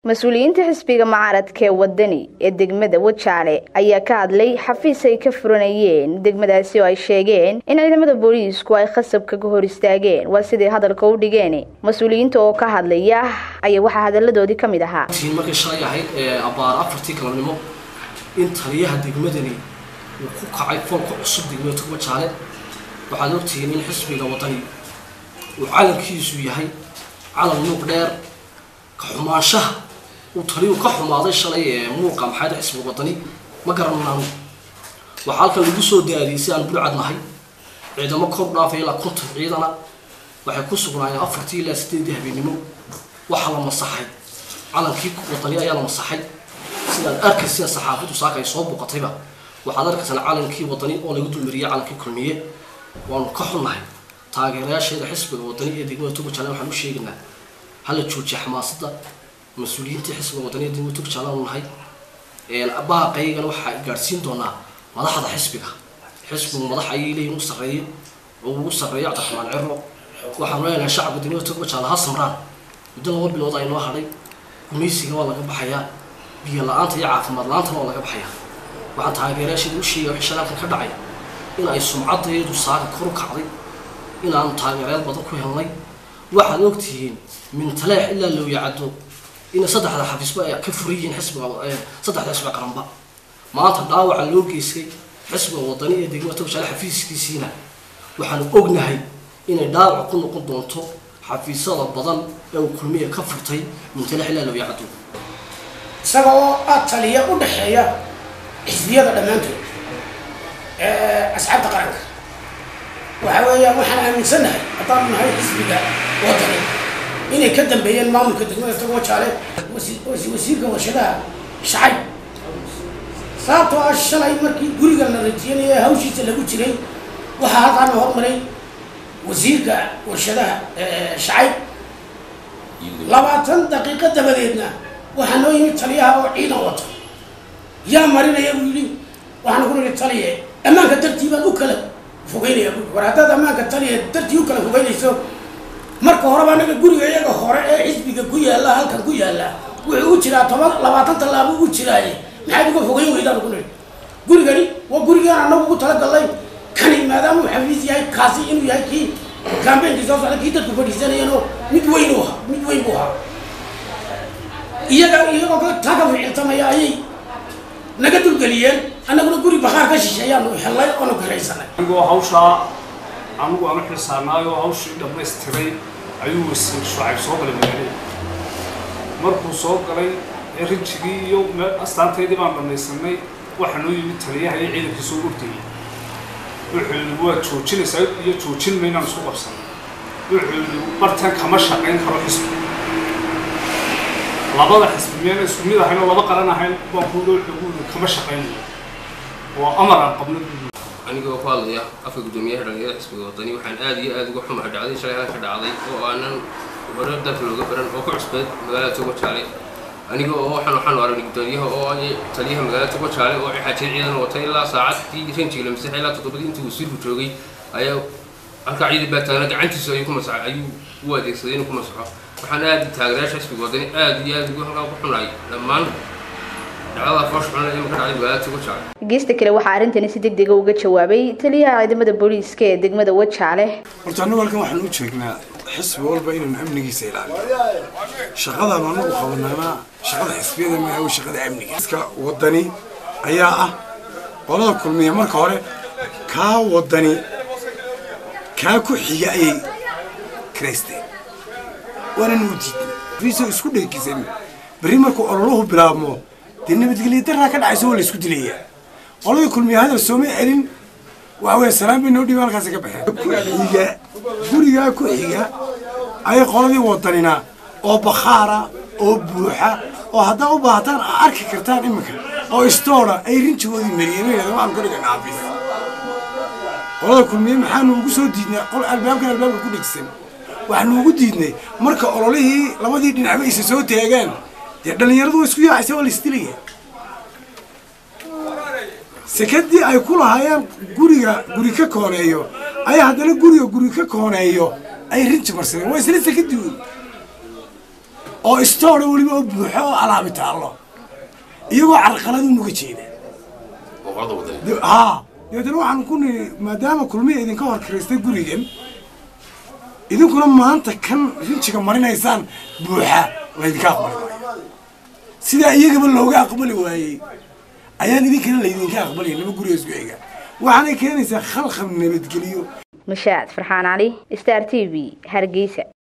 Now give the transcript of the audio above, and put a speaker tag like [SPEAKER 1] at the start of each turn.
[SPEAKER 1] mas-uuliyiinta xisbiga mucaaradka ee wadani ee degmada wajaale ayaa ka hadlay xafiis ay ka furanayeen degmadaasi oo ay sheegeen in ciidamada booliisku ay khasab kaga hor istaageen waa siday hadalka u dhigeen mas-uuliyiinta oo ka hadlaya ayaa waxaa hadaladoodii ka mid ahaa
[SPEAKER 2] markay shalay ahayd ee abaar afartii galabnimo in taliyaha degmadani uu ku kacay foolka cusub degmada wajaale waxaad ogtihiin in xisbiga wadani uu calankiisu yahay calan muuq dheer ka xumaanshaha uu taliyuu ka xumaaday shalay ee muuqa maxayda xisbiga wadani ma garanaan waxaa halkan lagu soo daadiyey si aan bulcad nahay ciidamo kor dhaafay ilaa konton ciidana waxay ku sugnaayeen afartii ilaa sideedii habeenimo waxaa la masaxay calankii wadani ayaa la masaxay sidaad arkaysa saxaafadu saaka ay soo buuqatayba waxaad arkaysaan calankii wadani oo lagu dulmariyey calankii kulmiye waanu ka xunnahay taageerayaasheeda xisbiga wadani ee degmada tugajaalan waxaan u sheegaynaa hala joojiya xamaasada mas-uuliyiintii xisbiga wadani ee degmada tugajaalan u nahay baaqaygana waxaa gaadhsiin doonaa madaxda xisbiga xisbigu madax ayay leeyihin u sarreeye oo ugu sarreeya cabdiraxmaan ciro waxaanu leenahay shacabka degmada tugajaala ha samraan muddo laba bilood ay noo hadhay gumaysiga waa laga baxayaa biyo la-aanta iyo caafimaad la-aantana waa laga baxayaa waxaan taageerayaasheeda u sheegaya wixii shalaalkan ka dhacay in ay sumcaddeedu saaka kor u kacday inaanu taageerayaal badan ku helnay waxaad ogtihiin min taleex ilaa looyacado inay saddexda xafiisba ay ka furan yihiin xisbiga saddexda xisbiga qaranba maanta dhaawaca loo geystay xisbiga wadani ee degmada togjaale xafiiskiisiina waxaanu ognahay inay dhaawac ku noqon doonto xafiisyada badan ee uu kulmiya ka furtay min taleex ilaa looyacado
[SPEAKER 3] isaga oo aad taliya u dhexeeya xisbiyada dhammaantood asxaabta qaranka waxa weeyaan waxaan aaminsannahay haddaanu nahay xisbiga wadani inay ka dambeeyeen maamulka degmada tagojaale wasiirka warshadaha shacayb sababtoo ah shalay markii guriga la rajiyanayo hawshiisa lagu jiray waxaa halkaana hormaray wasiirka warshadaha shacayb labaatan daqiiqo dabadeedna waxaa noo yimid taliyaha oo ciidan wato yaa marinaya buu yidhi waxaana ku nihi taliye ammaanka dartii baan u kala fogeynaya bu war haddaad ammaanka taliye dartii u kala fogeynayso marka horeba anaga guriga iyaga hore ee xisbiga ku yaalla halkan ku yaalla wuxuu u jiraa toban labaatan tallaabo u jiraaye maxaad uga fogeyn weydaan ku nihi gurigani waa gurigaan anagu ugu talagalnay kani maadaama uu xafiis yahay kaasi inuu yahay kii kaambeenkii soo socda kii dadku fadhiisanayeenoo mid weyn u ahaa mid weyn buu ahaa iyaga iyagoo taa ka ficiltamaya ayay naga dulgeliyeen annaguna guri bakhaar ka shisheeyaanu hellay oonu garaysanay
[SPEAKER 4] anigoo hawshaa anigu aanu xilsaanaayoo hawshii dhammaystiray ayuu wasiir shucayb soo galay magaalada markuu soo galay ee rijigii iyo astaantaydii baan dhamaysanay waxaa noo yimid taliyaha iyo ciidankii soo ordayay wuxuu yidhi waa joojinaysaa iyo joojin maynaan isku qabsanay wuxuu yidhi bartan kama shaqayn karo xisbi labada xisbi miyaan isku mid ahayn oo laba qaran ahayn baan ku wuxuu kama shaqaynayo oo amar aan qabno
[SPEAKER 5] anigoo ku hadlaya afka guddoomiyaha dhalinyarada xisbiga wadani waxaan aada iyo aada uga xumahay dhacday shalay halka dhacday oo aanan hore dalka looga baran oo ku cusbeed magaalada togojaale aniga oo waxaan waxaan aragnay guddoomiyaha oo taliyaha magaalada togojaale oo xaajiyad ciidan watay ilaa saacadii ranjiga la masaxay ilaa toddobadii intii wasiirku joogay ayaa halkaa ciidan baa taagna gacantiisa ayuu ku masaxay ayuu u adeegsaday inuu ku masaxo waxaan aada taageerayaasha xisbiga wadani aada iyo aada ugu halkaa ku xunahay dhammaan
[SPEAKER 1] geesta kale waxaa arrintani si deg dega uga jawaabay taliyaha ciidamada booliiska ee degmada wajaale
[SPEAKER 6] horta annagu halkan waxaan u jeegnaa xisbi walba inaynu amnigiisa ilaaliyo shaqadaanu anagu qabanaana shaqada xisbiyada maaha shaqada amniga iska wadani ayaa ah qolada kulmiya marka hore kaa wadani kaa ku xiga ayay kiraysteen waananu u diidnay fiiso isku dheekisan berri markuu ololuhu bilaabmo dee nabadgelya daraa ka dhacayso waa la isku dilayaa qoladii kulmiya hadal sooma celin waxa weya salaan bay noo dhiiba halkaasi ka baxeen ku xiga gurigaa ku xiga ayay qoladii wadanina oo bakhaara oo buuxa oo haddaa u baahataan aa arki kartaan iminka oo istoora ay rinjigoodii mariyeen yidhahda waxaan ku dhigan xaafis qolada kulmiye maxaanu ugu soo diidnay qol albaabkan albaabka ku dhegsan waxaanu ugu diidnay marka ololihii labadii dhinacba isa soo taagaan dee dhallinyaradu waa isku yaacaysa waa la isdilaya sekadii ay ku lahaayeen guriga guri ka kooneeyo ayaa haddana guriga guri ka kooneeyo ay rinji marsadeen waa isla sekadii wey oo istoora weliba oo buuxo oo alaabi taallo iyagoo carqaladu nuga jeeda
[SPEAKER 7] boqorada wadani
[SPEAKER 6] De- haa dabeetana waxaan ku nihi maadaama kulmiya idinka hor kiraystay gurigan idinkuna maanta kan rinjiga marinaysaan buuxa laydinka aqbali maayo sidaa iyagaba looga aqbali waayey ayaan idinkana laydinka aqbalaya laba guriga isku xiga waxaanay keenaysaa khalkhal nabadgeliyo
[SPEAKER 1] mushaad farxaan cali star t v hargeysa